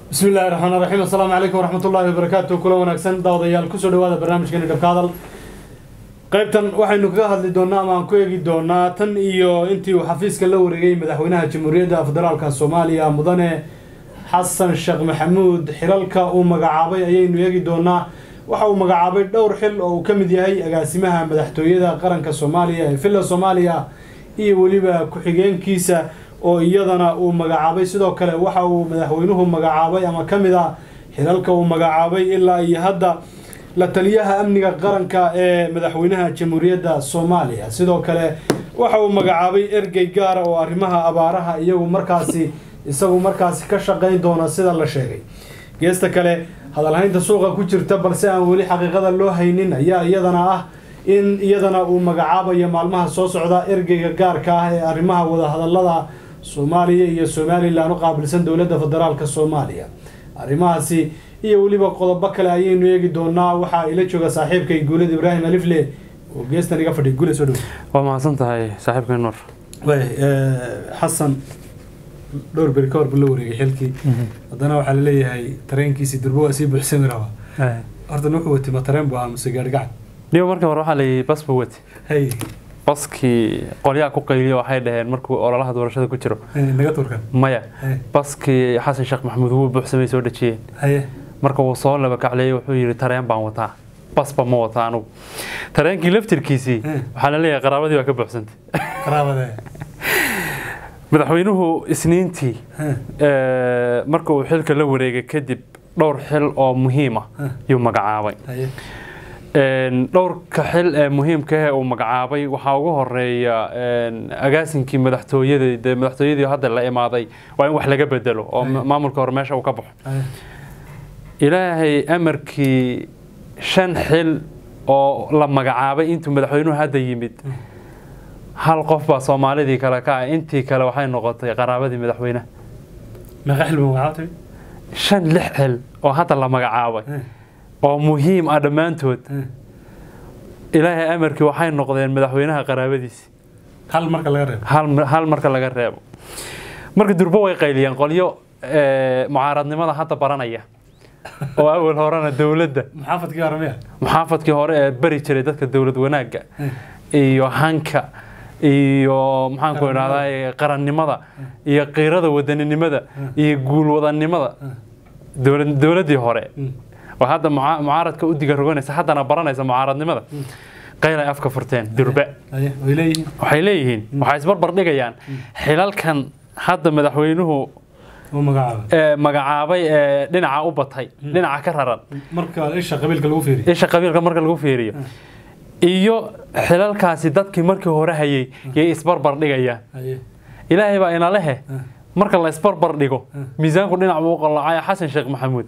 bismi illahi raxmaan raxiim assalaamu calaykum waraxmatullaahi wabarakaatu kula wanaagsan daawadayaal kusoo dhawaada barnaamijkeeni dhabka hadal qaybtan waxaynu kaga hadli doonaa ama aan ku eegi doonaa tan iyo intii uu xafiiska la wareegay madaxweynaha jamhuuriyadda federaalka soomaaliya mudane xasan sheekh maxamuud xilalka uu magacaabay ayaynu eegi doonaa waxa uu magacaabay dhowr xil oo uu ka mid yahay agaasimaha madaxtooyada qaranka soomaaliya ee villa soomaaliya iyo weliba ku-xigeenkiisa oo iyadana uu magacaabay sidoo kale waxa uu madaxweynuhu magacaabay ama ka mid ah xilalka uu magacaabay ilaa iyo hadda la taliyaha amniga qaranka ee madaxweynaha jamhuuriyadda soomaaliya sidoo kale waxa uu magacaabay ergey gaara oo arrimaha abaaraha iyagu markaasi isagu markaasi ka shaqayn doona sida la sheegay geesta kale hadalhaynta suuqa ku jirta balse aan weli xaqiiqada loo haynin ayaa iyadana ah in iyadana uu magacaabayo maalmaha soo socda ergeyga gaarka ah ee arrimaha wadahadalada soomaaliya iyo somalilan u qaabilsan dowladda federaalk soomaaliya arrimahaasi iyo weliba qodobo kale ayaynu eegi doonaa waxaa ila jooga saaxiibkay guulad ibraahim alifle oo geestan iga fadhiya guule soo dhow waa mahadsan tahay saaxiibka nuur xasan dhowr beri ka hor buu la wareegay xilkii haddana waxaa laleeyahay tareenkiisii durbo waa sii buuxsami rabaa horta wuxuu watay ma tareen buu ahaa mase gaari gacan niyo marka hore waxaa layidhi bas buu wati hay baskii qolyaha ku qayliya waxay dhaheen markuu ololaha doorashada ku jiro naga turkan maya Hey. baskii xasan sheekh maxamuud wuu buuxsamay soo dhajiyeen haye marka wuu soo laba kacleeyey wuxuu yidhi tareen baan wataa basba ma wata anugu tareenkii laftirkiisii Hmm. waxaa la leeyahay qaraabadii waa ka buuxsantay qaraabade madaxweynuhu isniintii eh, marka uu xilka la wareegay kadib dhowr xil oo muhiim ah Hmm. yuu magacaabay haye Een, dhowrka xil ee muhiimka ah ee uu magacaabay waxaa ugu horeeya een, agaasinkii madaxtooyada dee madaxtooyadii hadda la imaaday waa in wax laga bedelo oo Aye. ma- maamulka hore meesha uu ka baxo haye ilaahay amarkii shan xil oo la magacaabay intuu madaxweynuhu hadda yimid hal qof baa soomaalidii kale ka ah intii kale waxay noqotay qaraabadii madaxweynaha meeqa xil buu magacaabtay shan lix xil oo hadda la magacaabay oo muhiim ah dhammaantood ilaahay amarkii waxay noqdeen madaxweynaha qaraabadiisi hal marka laga reebo hal hal marka laga reebo marka durbo way qayliyeen qolyo eh, mucaaradnimada hadda baranaya oo awal horena dowladda maxaafadkii aramiya muxaafadkii hore ee bari jiray dadka dowlad wanaagga iyo hanka iyo maxaanku Qarannimada. idhahdaa qarannimada iyo qiirada wadaninimada iyo guulwadannimada dowlad- dowladdii hore oo hadda muca- mucaaradka u diga roganaysa haddana baranaysa mucaaradnimada qayl ay afka furteen durbe haye way leeyihiin waxay leeyihiin waxay isbarbar dhigayaan xilalkan hadda madaxweynuhu uu magacaabay ee magacaabay ee dhinaca u batay dhinaca ka raran marka isha qabiilka lagu fiiriyo isha qabiilka marka lagu fiiriyo iyo xilalkaasi dadkii markii hore hayay yay isbarbar dhigayaan haye ilaahay baa ina lehe marka la isbarbar dhigo miisaanku dhinac buu u qallacaya xasan sheekh maxamuud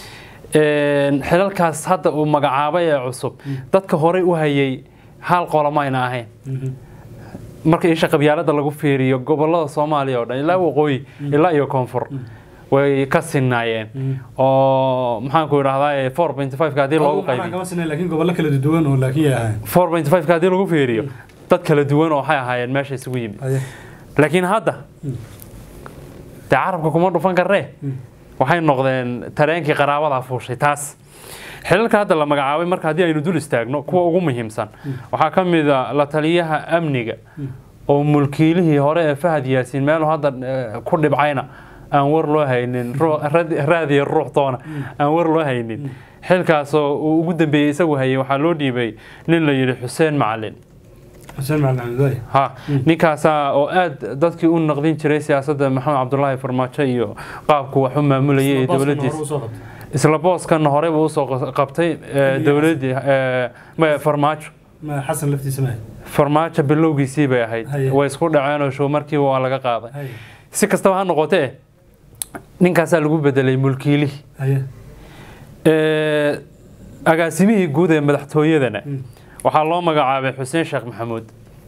Een, xilalkaas hadda uu magacaabay ee cusub dadka horey u hayay hal qolama ayna ahayn marka isha qabyaalada lagu fiiriyo gobolada soomaaliya oo dhan ilaa waqooyi ilaa iyo koonfur way ka sinaayeen oo maxaanku idhahdaa four point five haddii loogu qaybiyo kama sinay laakiin gobollo kala duwan oo laakiin yay ahayn four point five haddii lagu fiiriyo dad kala duwan oo waxay ahaayeen meesha isugu yimid haye laakiin hadda dee carabka kuma dhufan karnee waxay noqdeen tareenkii qaraabada fuushay taas xilalka hadda la magacaabay marka haddii aynu dul istaagno kuwa ugu muhiimsan waxaa ka mid a la taliyaha amniga oo mulkiilihii hore ee fahad yaasiin meelu hadda eh, ku dhibcayna aan war loo haynin ruu- rad- raadiya ruux toona aan war loo haynin xilkaasoo uu ugu dambeeyey isagu hayay waxaa loo dhiibay nin la yidhi xuseen macalin xuseen macalin xamdullahi ha ninkaasaa oo aad dadkii u naqdin jiray siyaasadda maxamed cabdulaahi farmaajo iyo qaabku wax u maamulayay ee dowladdiisa isla booskan horey buu usoo qabtay eh, dowladdii eh, ma- farmaajo xasan laftiisa maahay farmaajo bilowgiisii bay ahayd Haye. way isku dhaceen oo show markiiba waa laga qaaday haye si kastaba ha noqotee ninkaasaa lagu bedelay mulkiilihii haye Eh, agaasimihii guud ee madaxtooyadana Mm. waxaa loo magacaabay xuseen sheekh maxamuud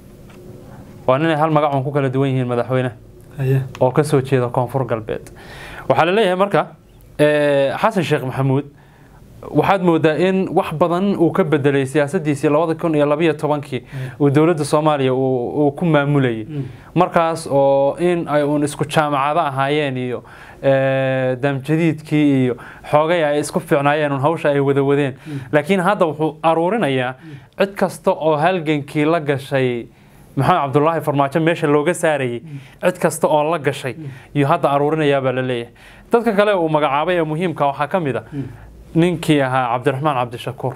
waa ninay hal magac uun ku kala duwan yihiin madaxweyne haye oo ka soo jeeda koonfur galbeed waxaa la leeyahay marka eh, xasan sheekh maxamuud waxaad moodaa in wax badan uu ka bedelay siyaasadiisii labada kun iyo labayo tobankii uu dowladda soomaaliya uu uu ku maamulayay markaas oo in ay uun isku jaamacado ahaayeen iyo eh, daamjadiidkii iyo xoogay ay isku fiicnaayeen un hawsha ay wada wadeen laakiin hadda wuxuu aruurinayaa cid kasta oo halgankii la gashay maxamed cabdulaahi farmaajo meesha looga saarayay cid kasta oo la gashay iyo hadda aruurinayaa baa la leeyahay dadka kale uu magacaabay ee muhiimka waxaa ka mid a ninkii ahaa cabdiraxmaan cabdishakuur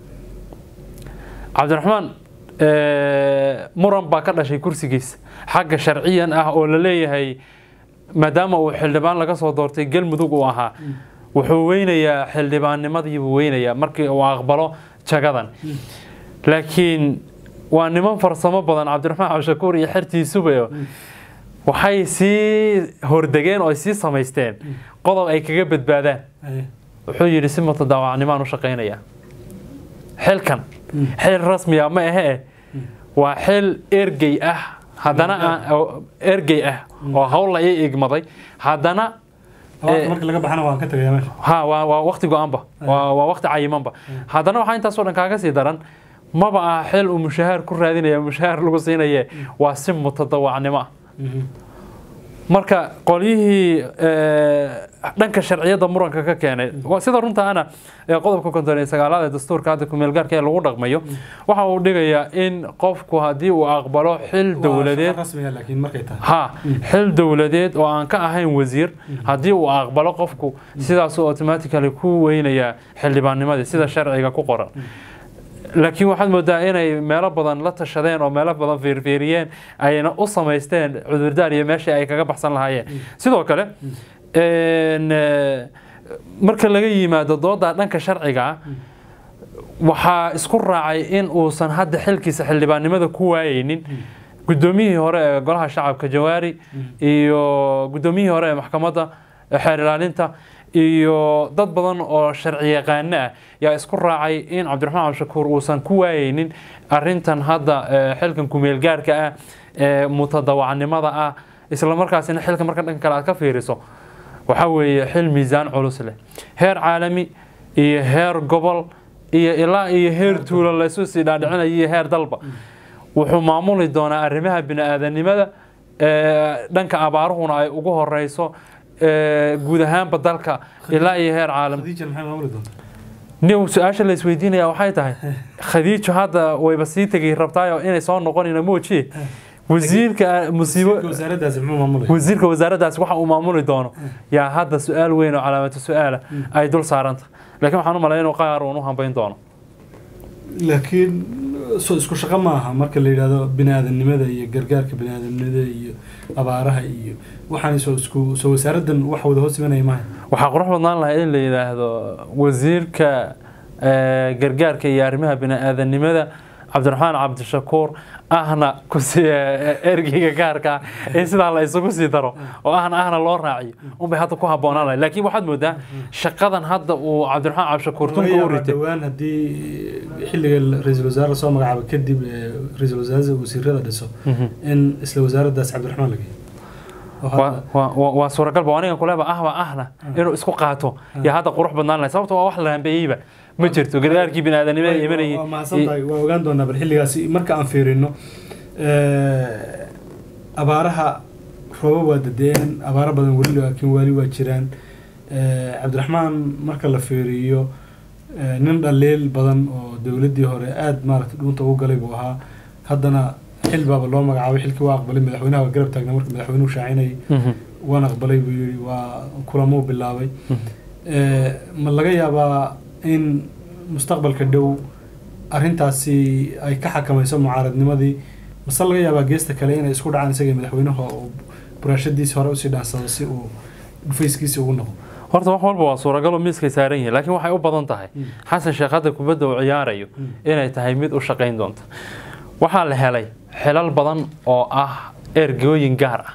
cabdiraxmaan eh, muran baa ka dhashay kursigiisa xagga sharciyan ah oo la leeyahay maadaama uu xildhibaan laga soo doortay galmudug uu ahaa wuxuu weynayaa xildhibaannimadii buu weynayaa markii uu aqbalo jagadan laakiin waa niman farsamo badan cabdiraxmaan cabdishakuur iyo xertiisuba waxay sii hordegeen oo ay sii samaysteen qodob ay kaga badbaadaan wuxuu yidhi si mutadaawacnimaan u shaqaynayaa xilkan xil rasmiya ma ahe waa xil ergey ah haddana aan- oo- ergey ah oo hawl la ii igmaday haddana Abaarta marka laga baxana waan ka tagayaa meesha ha waa waa waqti go-aanba waa waa waqti cayimanba haddana waxaa intaasoo dhan kaaga sii daran maba aha xil uu mushahaar ku raadinaya mushahaar lagu siinaye waa si mutadawacnimo ah marka qolyihii eh, dhanka sharciyadda muranka ka keenay waa sida runta ana ee qodobka konton iyo sagaalaad ee dastuurka hadda kumeelgaarka ee lagu dhaqmayo waxa uu dhigayaa in qofku haddii uu aqbalo xil dowladeed rasmiga laakiin markay tahay ha xil dowladeed oo aan ka ahayn wasiir haddii uu aqbalo qofku sidaasuu automatically ku weynayaa xildhibaannimadii sida sharciga ku qoran laakiin waxaad moodaa inay meelo badan la tashadeen oo meelo badan fiirfiiriyeen ayna u samaysteen cudurdaar iyo meeshii ay kaga baxsan lahaayeen sidoo kale een, eh, marka laga yimaado dooda dhanka sharciga ah waxaa isku raacay in uusan hadda xilkiisa xildhibaannimada ku waayeynin guddoomiyihii hore ee golaha shacabka jawaari iyo guddoomiyihii hore ee maxkamadda xeer ilaalinta iyo dad badan oo sharci yaqaano ah yaa isku raacay in cabdiraxmaan cabdishakuur uusan ku waayeynin arintan hadda eh, xilkan kumeelgaarka ah ee mutadawacnimada ah isla markaasina xilka marka dhanka kale aad ka fiiriso waxaa weeye xil miisaan culus leh heer caalami iyo heer gobol iyo ilaa iyo heer tuulo laysu sii dhaadhicinayo iyo heer dalba wuxuu maamuli doonaa arrimaha bini-aadanimada ee, dhanka abaaruhuna ay ugu horeyso ee, guud ahaanba dalka ilaa iyo heer caalam khadiija maxay maamuli doontaa nin su-aasha la isweydiinaya waxay tahay khadiijo hadda wayba sii tegay rabtaayo inay soo noqonina moojiye wasiirka musiibo Wasiirka wasaaraddaasi muxuu maamulaya wasiirka wasaaraddaas waxa uu maamuli doono yaa hadda su-aal weyn oo calaamatu su-aala ay dul saaranta laakiin waxaan u malaya inuu qaar uun u hambayn doono laakiin so isku shaqo ma aha marka la yidhahdo bini-aadamnimada iyo gargaarka bini-aadamnimada iyo abaaraha iyo waxaan soo isku soo wasaaraddan wax wada hoos imanaya maaha waxaa qurux badnaan lahaa in la yidhaahdo wasiirka eh, gargaarka iyo arrimaha bini-aadanimada cabdiraxmaan cabdishakuur ahna kusi ergeyga gaarka ah in sidaa la isugu sii daro oo ahna ahna loo raaciyo unbay hadda ku habboonaan lahay laakiin waxaad moodaa shaqadan hadda uu cabdiraxmaan cabdishakuur laga tunka u yaabaa ritay dhowaan haddii xilliga ra-iisul wasaare lasoo magacaabo kadib ee ra-iisul wasaarada wasiirada dhiso in isla wasaaraddaas cabdiraxmaan la geeyo oo hadda- waa- waa- waa- waa suuragal ba aniga kuleba ahba ahna inuu isku qaato yaa hadda qurux badnaan lahay sababto waa wax la hambeeyeyba ma jirto gargaarkii bini-aadanimada Way- imanayay waa mahadsan tahay waa ogaan doonaa bal xilligaasi marka aan fiirino abaaraha roobab waa dadeen abaaro badan weli laakiin wali waa jiraan Eh, cabdiraxmaan marka la fiiriyo eh, nin dhaliil badan oo dowladdii hore aada maaragtay dhuunta ugu galay buu ahaa haddana xil baaba loo magacaabay xilkii waa aqbalay madaxweynaha waa garab taagna marka madaxweynuhu shaacinayay Mhm. waan aqbalay buu yidhi waa kulamuu bilaabay Eh, ma laga yaabaa in mustaqbalka dhow arrintaasi ay ka xakamayso mucaaradnimadii mase laga yaabaa geesta kale inay isku dhacaan isaga iyo madaxweynaha oo buraashadiisi hore usii dhaansado si uu dhufayskiisi ugu noqdo horta wax walba waa suuragal oo miiskay saaran yihiin laakiin waxay u badan tahay xasan sheekh hadda kubadda uu ciyaarayo inay tahay mid u shaqayn doonta waxaa la helay xilal badan oo ah ergooyin gaar ah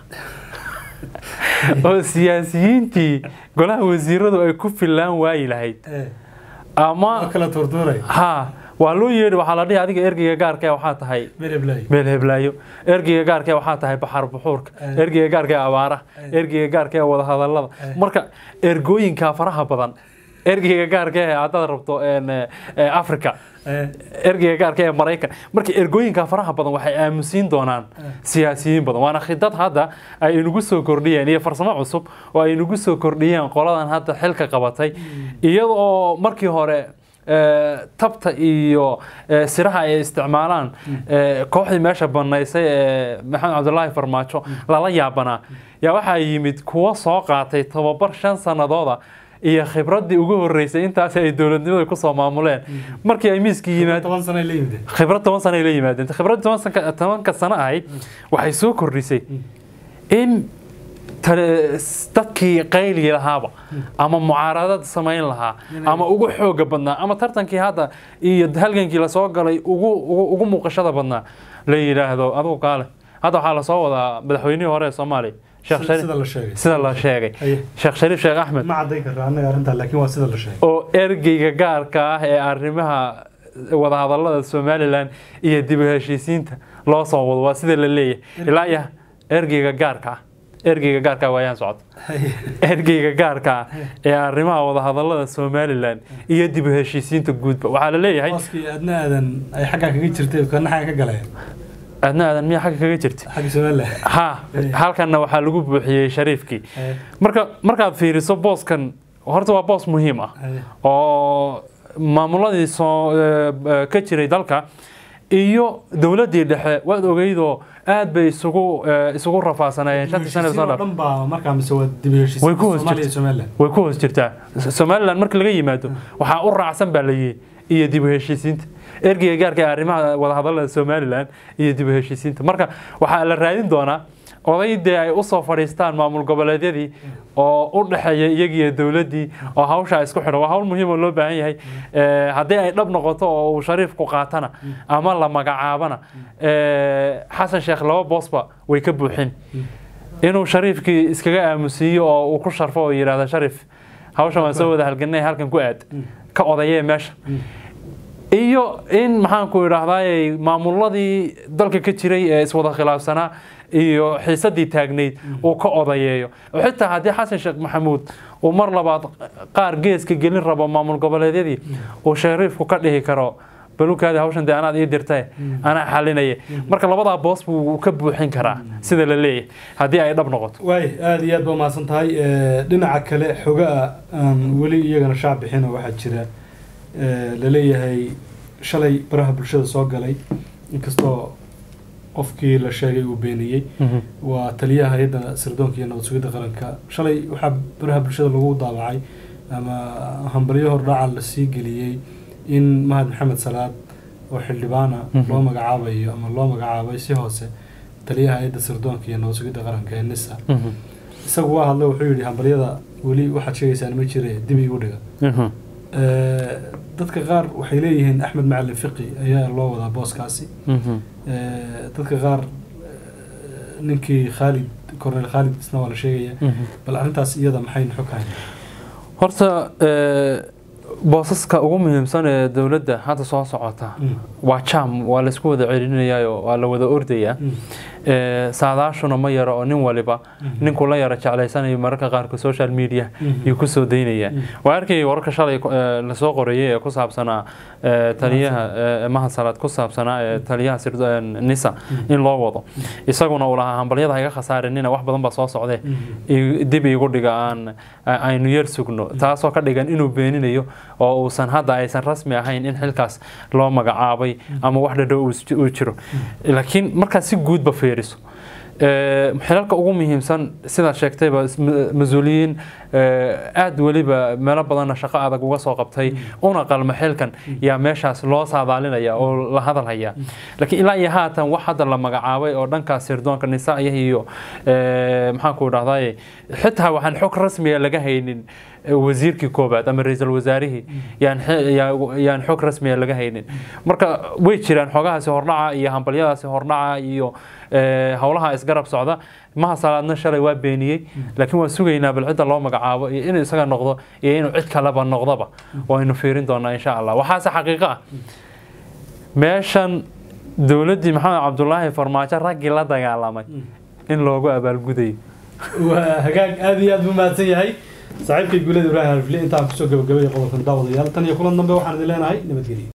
oo siyaasiyiintii golaha wasiiradu ay ku fillaan waayi lahayd waa ama kala tuurtuuray ha waa loo yeedhi waxaa la dhihi adiga ergeyga gaarka ee waxaa tahay meelblay meel heblaayo ergeyga gaarka ee waxaa tahay baxar buxuurka Eh. ergeyga gaarka ee abaaraha Eh. ergeyga gaarka ee wadahadalada marka ergooyinka faraha badan ergeyga gaarka ee haddaad rabto een, ee, africa ergeyga gaarka ee maraykan marka ergooyinka faraha badan waxay aamusiin doonaan siyaasiyiin badan waana khidad hadda ay inagu soo kordhiyeen iyo farsamo cusub oo ay inagu soo kordhiyeen qoladan hadda xilka qabatay iyada oo markii hore ee, tabta iyo ee, siraha ay isticmaalaan ee, kooxdii meesha banaysay ee maxamed cabdulaahi farmaajo lala yaabanaa yaa waxaa yimid kuwo soo qaatay tababar shan sanadooda iyo khibradii ugu horeysay intaas ay dowladnimada kusoo maamuleen markii ay miiskii yimaad toban sano ay la yimid khibrad toban sano ay la yimaadeen khibrad toban sanka- tobanka sano ahayd waxay soo kordhisay in tale- s- dadkii qayli lahaaba ama mucaaradad samayn lahaa ama ugu xooga badnaa ama tartankii hadda iyo halgankii lasoo galay ugu ugu- ugu muuqashada badnaa la yidhaahdo adugu kaale hadda waxaa lasoo wadaa madaxweynihii hore ee soomaaliya sheekh sida shariif la sheegay sida la sheegay Haye. sheekh shariif sheekh axmed ma cadday karra annaga arrintaa laakiin waa sida la sheegay oo ergeyga gaarka ah ee arrimaha wadahadalada somalilan iyo dib u heshiisiinta loo soo wado waa sida la leeyahay ilaa iyo ergeyga gaarka ah ergeyga gaarka ah waayaan socota Haye. ergeyga gaarka ah ee arrimaha wadahadalada somalilan iyo dib u heshiisiinta guudba waxaa la leeyahay booskii aadna aadan ay xaggaa kaga jirtay kana xagga ka galeen adna aadan miyaa xagga kaga jirta xagga somaliland ha halkanna waxaa lagu buuxiyey shariifkii Haye. marka markaad fiiriso booskan horta waa boos muhiim ah Haye. oo maamuladii soo eh, eh, ka jiray dalka iyo dowladdii dhexe waad ogeydoo aad bay isugu eh, isugu rafaasanayeen shantii sano Heshiisiin oo soo dhan baa markaa mise waa dib u heshiisiin Way ku hoos Soomaaliya iyo jirtay. somaliland way ku hoos jirtaa somalilan marka laga yimaado waxaa u raacsan baa layihi iyo dib u heshiisiinta ergeyga gaarka ee arrimaha wadahadalada somalilan iyo dib u heshiisiinta marka waxaa la raadin doonaa odaydee ay usoo fadhiistaan maamul goboleedyadii oo u dhexeeya iyagiiyo dowladdii oo hawshaa isku xidha waa hawl muhiim oo loo baahan yahay Eh, haddii ay dhab noqoto oo uu shariifku qaatana ama la magacaabana eh, xasan sheekh laba boosba way ka buuxin inuu shariifkii iskaga aamusiiyo oo uu ku sharfo oo yidhaahdo sharif hawshan waan soo wada halganay halkan ku aad ka odayee meesha iyo in maxaanku idhaahdaay maamuladii dalka ka jiray ee iswada khilaafsanaa iyo xiisadii taagnayd uu ka odayeeyo oo xitaa haddii xasan sheekh maxamuud uu mar labaad qaar geeska gelin rabo maamul goboleedyadii uu shariifku ka dhihi karo balukaadi hawshan dee anaad ii dirtay anaa xalinaya marka labadaa boos buu ka buuxin karaa sida la leeyahay haddii ay dhab noqoto waay aada iyo aad baa mahadsan tahay Eh, dhinaca kale xogaa aan weli iyagana shaac bixino waxaa jira eh, laleeyahay shalay baraha bulshada soo galay inkastoo qofkii la sheegay uu beeniyey waa taliyaha hay-adda sirdoonka iyo nabad sugidda qaranka shalay waxaa baraha bulshada lagu daabacay ama hambalyo hordhaca la sii geliyey in mahad maxamed salaad oo xildhibaana Mhm. loo magacaabayo ama loo magacaabay si hoose taliyaha hay-adda sirdoonka iyo nabad sugidda qaranka ee nisa isagu waa hadlay wuxuu yidhi hambalyada weli waxaad sheegaysaan ma jire dib igu dhiga Eh, dadka qaar waxay leeyihiin axmed macalin fiqi ayaa loo wadaa booskaasi Eh, dadka qaar eh, ninkii khaalid cornel khaalid isna waa la sheegaya bal arrintaas iyada maxaynu xog hayn horta eh, boosaska ugu muhiimsan ee dowladda hadda soo socota waa jam waa la isku wada celinayaayo waa la wada ordayaa Eh, saadaashuna ma yaro oo nin waliba ninkuu la yaro jeclaysanayo mararka qaarkood social media iyo kusoo daynaya waa arkay wararka shalay eh, lasoo qoreeyay ee ku saabsanaa eh, taliyaha eh, mahad salaad ku saabsanaa ee taliyaha sirdo- eh, nisa in loo wado isaguna uu lahaa hambalyada ha iga khasaarinina wax badan baa soo socdee i- dib igu dhiga aan aynu yar sugno taasoo ka dhigan inuu beeninayo oo uusan hadda aysan rasmi ahayn in xilkaas loo magacaabay ama wax dhadhow uu is- uu jiro laakiin markaad si guudba fiiriso eh, xilalka ugu muhiimsan sidaad sheegtayba is- ma- mas-uuliyiin eh, aad weliba meelo badanna shaqo adag uga soo qabtay una qalma xilkan yaa meeshaas loo saadaalinaya oo la hadalhaya laakiin ilaa iyo haatan wax hadda la magacaabay oo dhankaas sirdoonka nisaa'iya iyo eh, maxaanku dhahdaye xitaa waxaan xog rasmiga laga haynin eh, wasiirkii koobaad ama ra-iisul wasaarihii yaan xe- yaa- yaan xog rasmiga laga haynin marka way jiraan xogahaasi hordhaca iyo hambalyadaasi hordhaca iyo eh, howlaha isgarab socda maha salaadna shalay waa beeniyey laakiin waan sugaynaa bal cidda loo magacaabo iyo inuu isaga noqdo iyo inuu cid kaleba noqdoba waynu fiirin doonaa insha allah waxaase xaqiiqo ah meeshan dowladdii maxamed cabdulaahi farmaajo raggii la dagaalamay in loogu abaalgudayo waa hagaag aada iyo aad buu mahadsan yahay saaxiibkay guulada ibraahim alfile intaan kusoo gabagabaya qodobkan daawadayaal tan iyo kulan dambe waxaan idin leenahay nabadgelyo